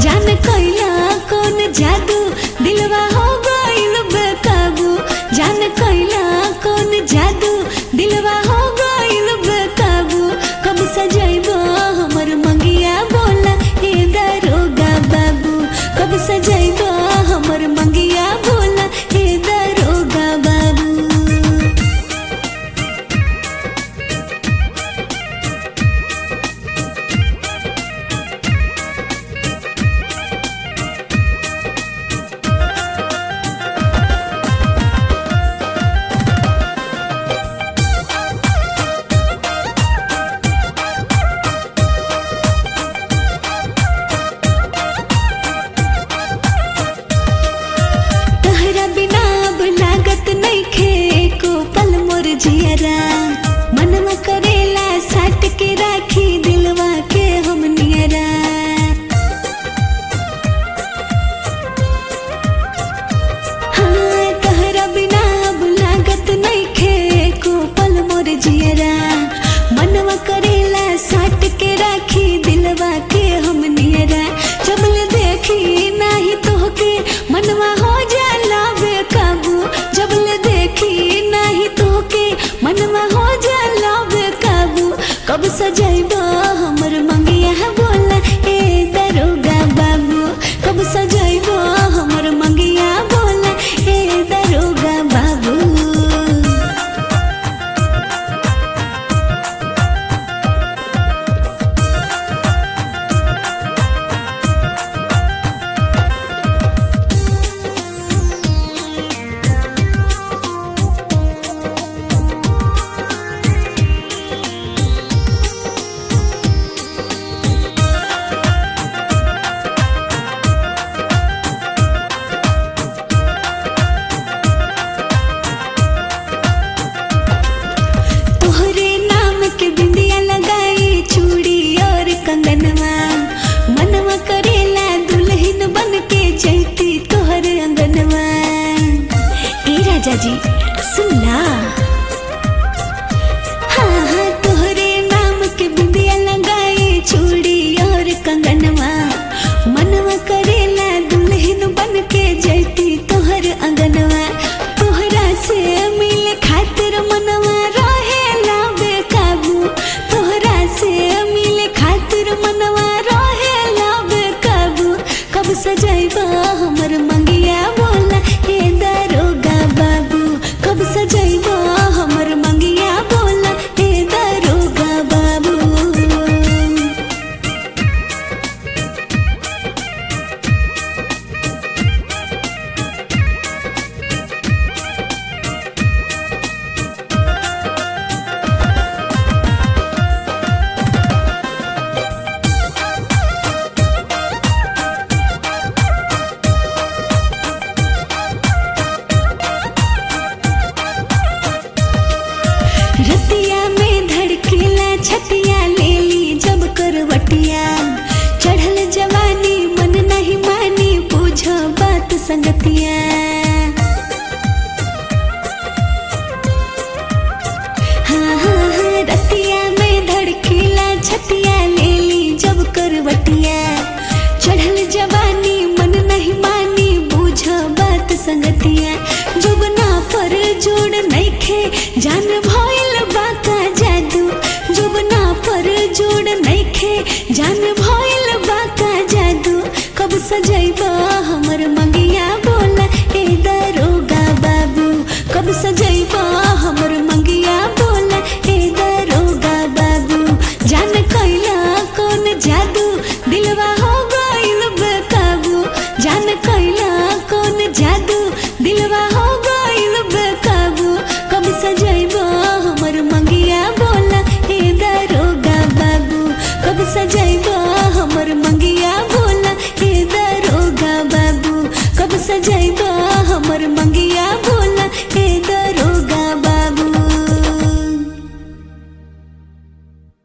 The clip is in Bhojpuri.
जान कैला कौन जादू दिलवा हो गइल बेकाबू जान कैला कौन जादू दिलवा हो गइल बेकाबू कब सजैबो हमर मंगिया बोला हे दरोगा बाबू कब सजैबो हमर मंगिया बोला हे दरोगा बाबू तहरा बिना अब लागत नइखे को पल मोर जियरा मनवा करेला साट के राखी दिलवा के हम नियरा हाँ तहरा बिना अब लागत नइखे को पल मोर जियरा मनवा करेला साट के राखी दिलवा के हम नियरा जबल देखी नाही तोहके मनवा हो जाला बेकाबू जबल देखी नाही तोहके मनवा हो जाला बेकाबू कब सजैबो हमर मंगिया बोला ए दरोगा बाबू कब सजैबो हमर मंगिया बोला ए दरोगा बाबू तोहरे नाम के बिंदिया लगाई चूड़ी और कंगनवा मनवा करेला दुल्हन बन के जैती तोहर अंगनवा ए राजा जी सुनला हाँ हाँ तोहरे नाम के बिंदिया लगाई चूड़ी और कंगनवा मनवा करेला दुल्हन बन के जैती तोहर अंगनवा तोहरा से मिले खातिर मनवा रहेला बेकाबू तोहरा से मिले खातिर मनवा रहेला बेकाबू कब सजैबा हमर मंगिया बोला हे दरोगा बाबू कब सजैबा हमर मंगिया बोला हे दरोगा बाबू रतिया में धड़केला छतिया ले ली जब करवटिया चढ़ल जवानी मन नहीं मानी पूछ बात संगतिया हाँ हाँ हाँ रतिया में धड़केला छतिया ले ली जब करवटिया चढ़ल जवानी मन नहीं मानी बूझ बात संगतिया जुबना पर जोड़